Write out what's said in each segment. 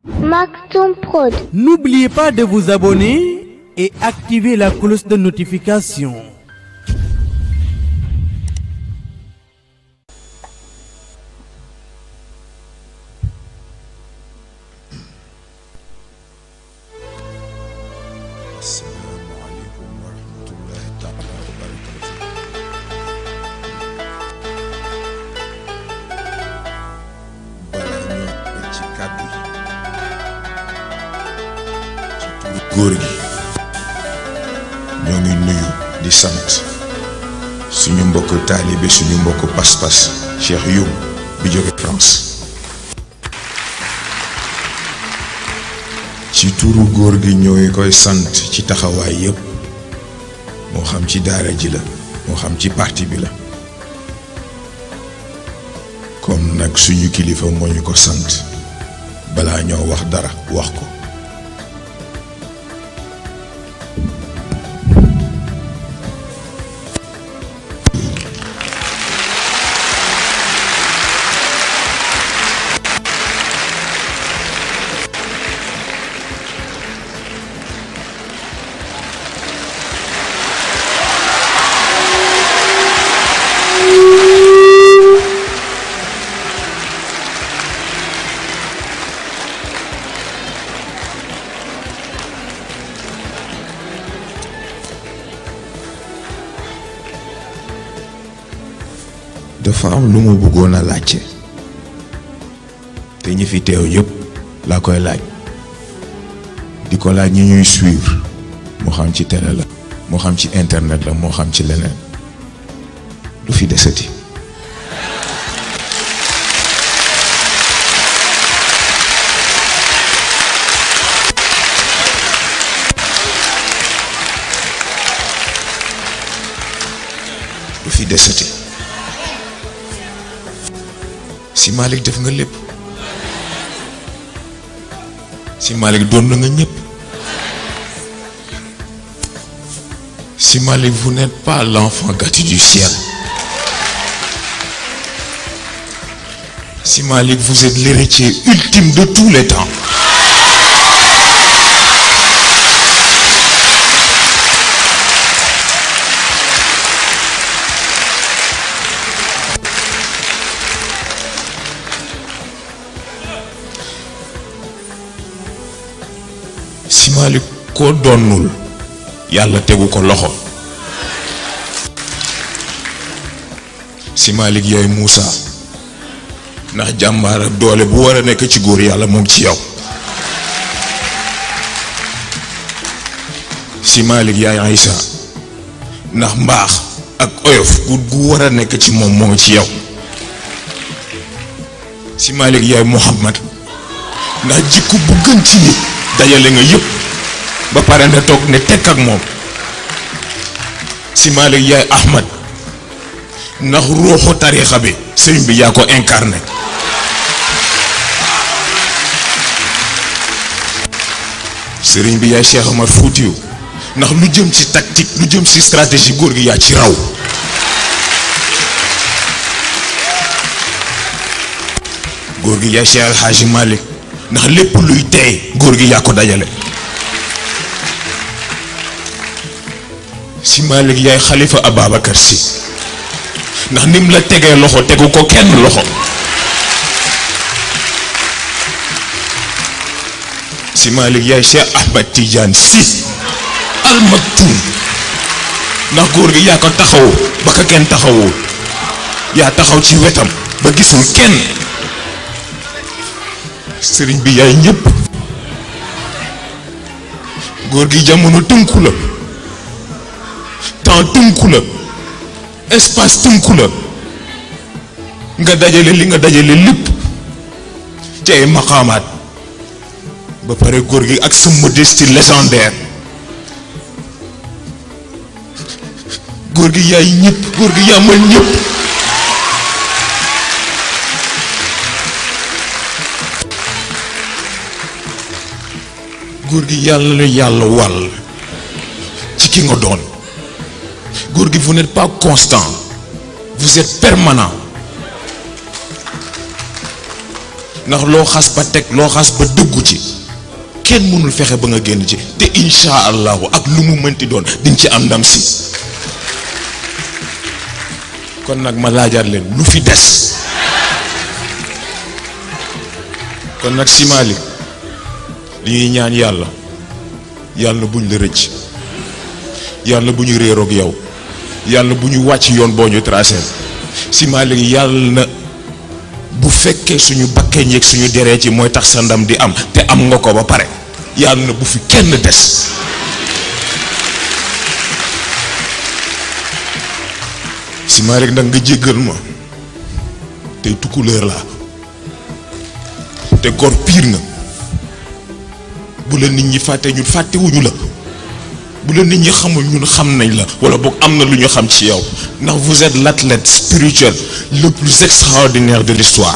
Maxon Prod. N'oubliez pas de vous abonner et activer la cloche de notification. Assalamu alaikum wa rahmatullahi taala wa barakatuh. bala ñoo ci kàddu yi ci turu góor gi ñoo ngi nuyu di sant suñu mbokk taalibe suñu mbokk pas-pas Cheikh Youm bi jóge France ci turu góor gi ñooy koy sant ci taxawaay yépp moo xam ci daara ji la moo xam ci parti bi la comme nag suñu kilifa moo ñu ko sant balaa ñoo wax dara wax ko dafa am lu mu bëggoon a laajte te ñi fi teew yëpp laa koy laaj di ko laaj ñi ñuy suivre moo xam ci télé la moo xam ci internet la moo xam ci leneen lu fi desati lu fi desati si Malick def nga lépp si Malick doon na nga ñëpp si Malick vous n'êtes pas l'enfant gâté du ciel si Malick vous êtes l'héritier ultime de tous les temps si Malick koo doonul yàlla tegu ko loxo si Malick yaay Moussa ndax jàmbaar ak doole bu war a nekk ci góor yàlla moom ci yow si Malick yaay Aïssa ndax mbaax ak oyof gu gu war a nekk ci moom moo ci yow si Malick yaay Muhammad ndax jikko bu gën ci nit dajale nga yëpp ba pare na toog ne tekk ak moom si Malick yaay Ahmad ndax ruuxu tariixa bi sëriñ bi yaa ko incarné sëriñ bi yaay Cheikh Omar Foutiou ndax lu jëm ci tactique lu jëm ci stratégie góor gi yaa ci raw góor gi yaay Cheikh El Hadji Malick ndax lépp luy tey góor gi yaa ko dajale si Malick yaay xalifa Ababacar si ndax nim la tegee loxo tegu ko kenn loxo si Malick yaay Cheikh Ahmed Tidiane si Al Maktoum ndax góor gi yaa ko taxawu ba ko kenn taxawul yaa taxaw ci wetam ba gisul kenn sëriñ bi yaay ñëpp góor gi jamono tënku la temps tënku la espace tënku la nga dajale li nga dajale lépp ci ay maqaamaat ba pare góor gi ak sa modestie légendaire góor gi yaay ñëpp góor gi yaa mën ñëpp góor gi yàlla la yàlla wàll ci ki nga doon góor gi vous n'êtes pas constant vous êtes permanent ndax loo xas ba teg loo xas ba dëggu ci kenn mënul fexe ba nga génn ci te insha allahu ak lu mu mënti doon diñ ci am ndam si kon nag ma laajaat leen lu fi des kon nag si Malick li ñuy ñaan yàlla yàlla buñ la rëcc yàlla bu ñu réeroog yow yàlla bu ñu wàcc yoon boo ñu tracé si Malick yàlla na bu fekkee suñu bakkee ñeeg suñu deree ci mooy tax sa ndam di am te am nga ko ba pare yàlla na bu fi kenn des si Malick nag nga jéggal ma tey tukkuleer laa te gor piir nga bu la nit ñi fàtte ñun fàttewuñu la bu la nit ñi xamul ñun xam nañ la wala boog am na lu ñu xam ci yow ndax vous êtes l'athlète spirituel le plus extraordinaire de l'histoire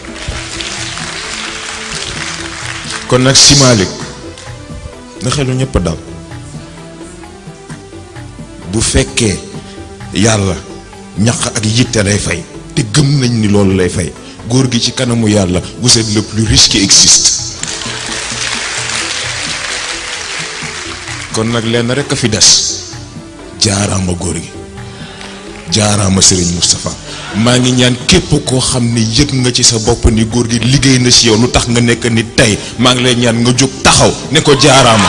kon nag si Malick na xelu ñëpp dal bu fekkee yàlla ñaq ak yitte lay fay te gëm nañ ni loolu lay fay góor gi ci kanamu yàlla vous êtes le plus riche qui existe kon nag lenn rekk a fi des jaaraama góor gi jaaraama Serigne Moustapha maa ngi ñaan képp koo xam ne yëg nga ci sa bopp ni góor gi liggéey na ci yow lu tax nga nekk nit tey maa ngi lay ñaan nga jóg taxaw ne ko jaaraama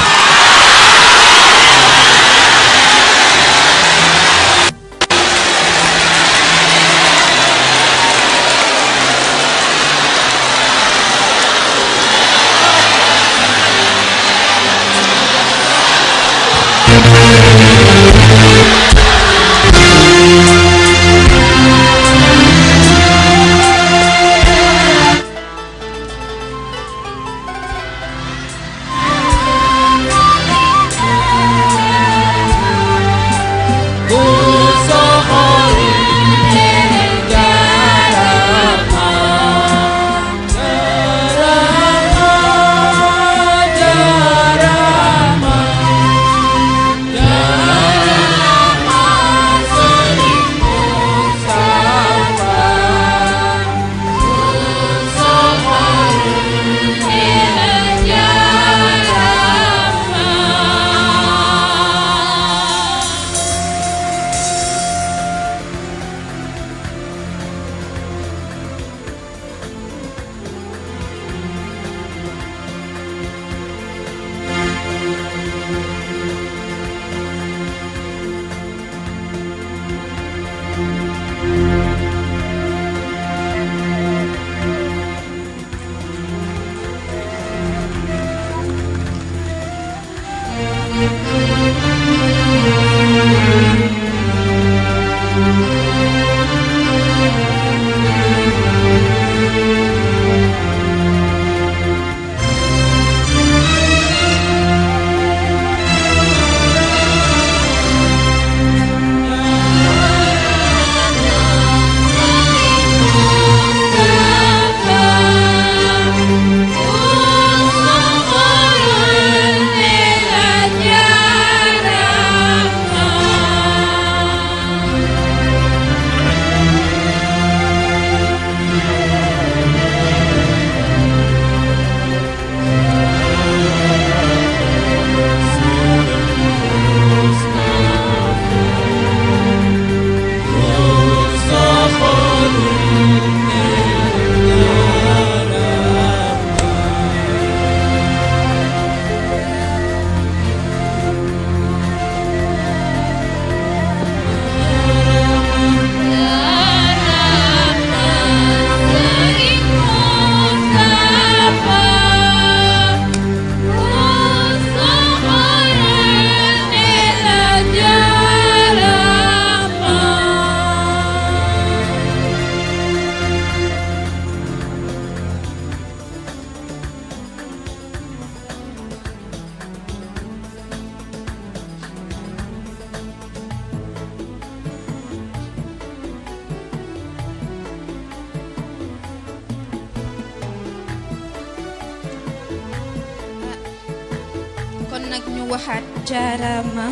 kon nag ñu waxaat jaaraama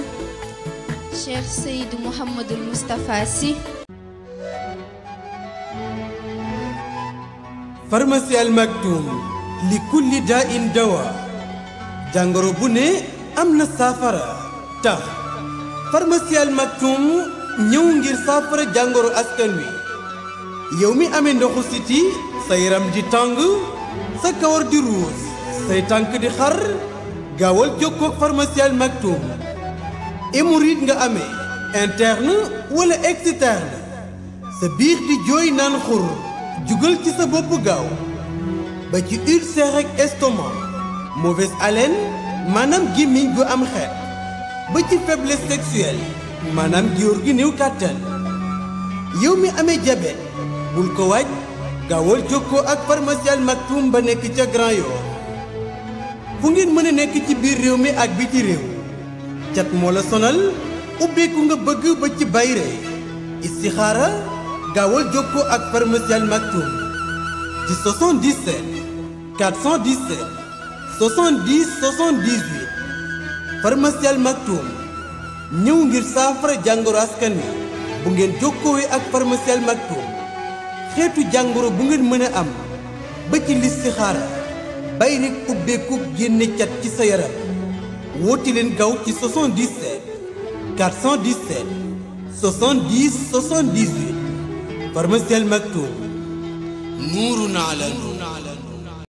Cheikh Seydou Mouhamadul Moustapha Sy pharmacie Al Maktoum li kulli daa in dawa jàngoro bu ne am na saafara tax pharmacie Al Maktoum ñëw ngir saafara jàngoro askan wi yow mi amee ndoxu siti sa yaram di tàng sa kawar di ruus say tànk di xar gaawal jokkoo ak pharmacie Al Maktoum hémorroïde nga amee interne wala externe sa biir di jooy naan xur jugal ci sa bopp gaaw ba ci ulcère ak estomac mauvaise haleine maanaam gémmiñ gu am xeet ba ci faiblesse sexuelle maanaam góor gi néew kàttan yow mi amee diabète bul ko waaj gaawal jokkoo ak pharmacie Al Maktoum ba nekk ca Grand Yoff fu ngeen mën a nekk ci biir réew mi ak biti réew cat moo la sonal ubbeeku nga bëgg ba ci bayre istixaara gaawal jokkoo ak pharmacie Al Maktoum ci 77 417 70 78 pharmacie Al Maktoum ñëw ngir saafara jàngoro askan wi bu ngeen jokkoowee ak pharmacie Al Maktoum xeetu jàngoro bu ngeen mën a am ba ci listixaara bay rek ubbeeku génne cat ci sa yaram woote leen gaaw ci 77 417 70 78 pharmacie Al Maktoum nuurun ala nuur